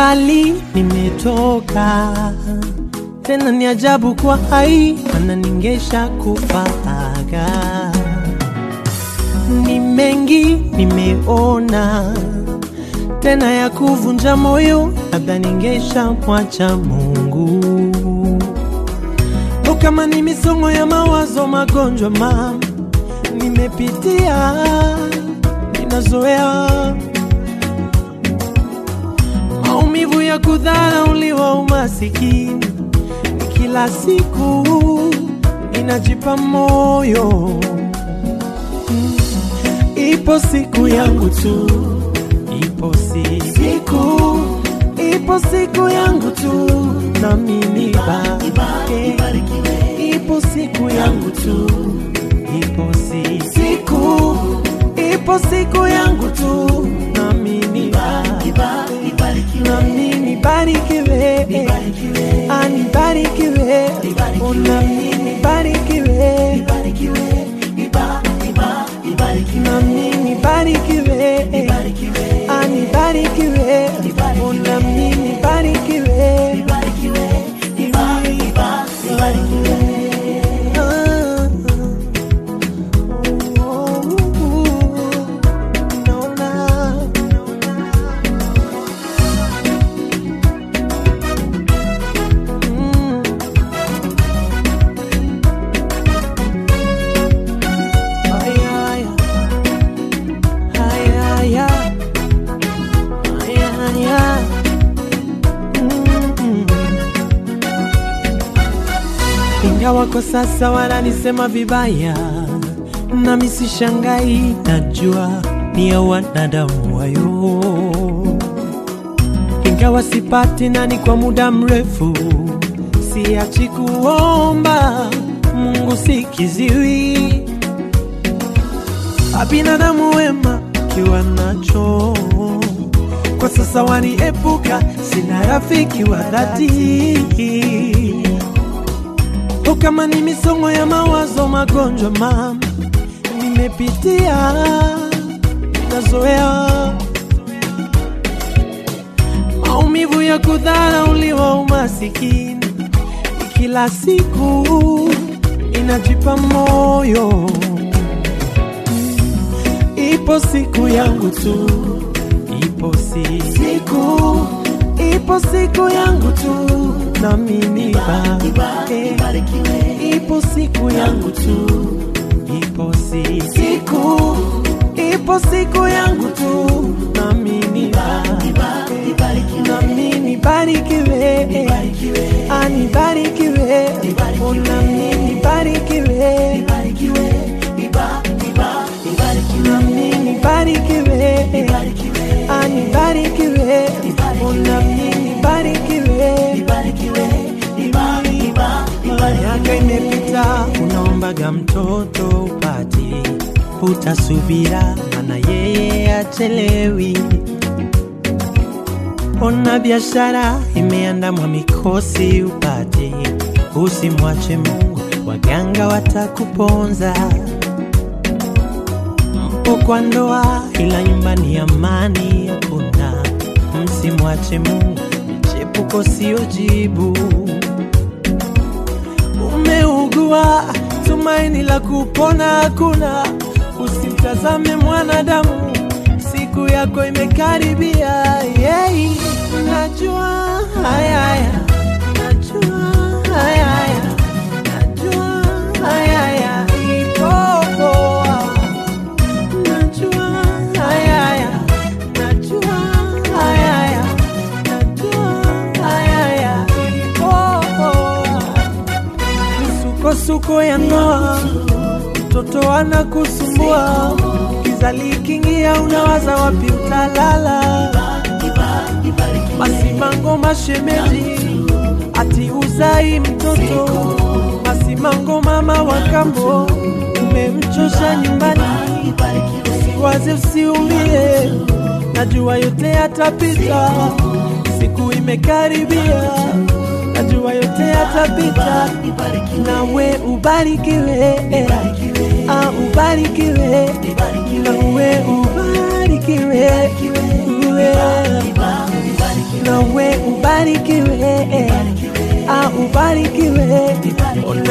mbali nimetoka, tena ni ajabu kwa hai, mana ningesha kufaga. Ni mengi nimeona, tena ya kuvunja moyo, labda ningesha mwacha Mungu. O, kama ni misongo ya mawazo, magonjwa mama nimepitia, ninazoea maumivu ya kudharauliwa, umasikini kila siku ninajipa moyo Mm. ipo siku yangu tu, ipo si- siku, ipo siku yangu tu, na mimi bake, ipo siku yangu tu, ipo si- siku, ipo siku yangu tu, na mimi bake, na mimi barikiwe, anibarikiwe, ona mimi barikiwe, na mimi barikiwe, anibarikiwe, ona mimi barikiwe, Ah, oh, naona Mm. Ay, ay, ay, ay, ay. Ay, ay, ay. Mm. Ingawa kwa sasa wananisema vibaya, nami sishangai, najua ni ya wanadamu wayo ingawa sipati nani kwa muda mrefu, siachi kuomba Mungu sikiziwi. Abinadamu wema kiwa nacho kwa sasa waniepuka, sina rafiki wa dhati. O, kama ni misongo ya mawazo, magonjwa mama nimepitia, nazoea maumivu ya kudharauliwa, umasikini kila siku inajipa moyo. Ipo siku yangu tu, ipo si siku, ipo siku yangu tu, na mimi bake, ipo siku yangu tu, ipo si siku, ipo siku yangu tu, na mimi bake, na mimi barikiwe, anibarikiwe, ona mimi barikiwe, na mimi barikiwe, anibarikiwe, ona mimi barikiwe. Miaka imepita, unaombaga mtoto upati, utasubira, mana yeye achelewi. Ona biashara imeandamwa mikosi upate, usimwache Mungu, waganga watakuponza. Mpo kwa ndoa, ila nyumbani amani hakuna. Msimwache Mungu, michepuko sio jibu. Umeugua, tumaini la kupona hakuna. Usimtazame mwanadamu, siku yako imekaribia. Yeah. Najua haya haya, najua haya haya, najua haya haya, ipo poa. Najua haya haya, najua haya haya, najua haya haya, ipo poa. Misukosuko ya ndoa, mtoto anakusumbua, kizali kingia, unawaza wapi utalala. Masimango mashemeji, ati uzai mtoto. Masimango mama wa kambo, umemchosha nyumbani. Usiwaze, usiumie, najua yote yatapita, siku imekaribia, najua yote yatapita, nawe ubarikiwe, ah, ubarikiwe, nawe ubarikiwe, uwe, nawe ubarikiwe, ah, ubarikiwe,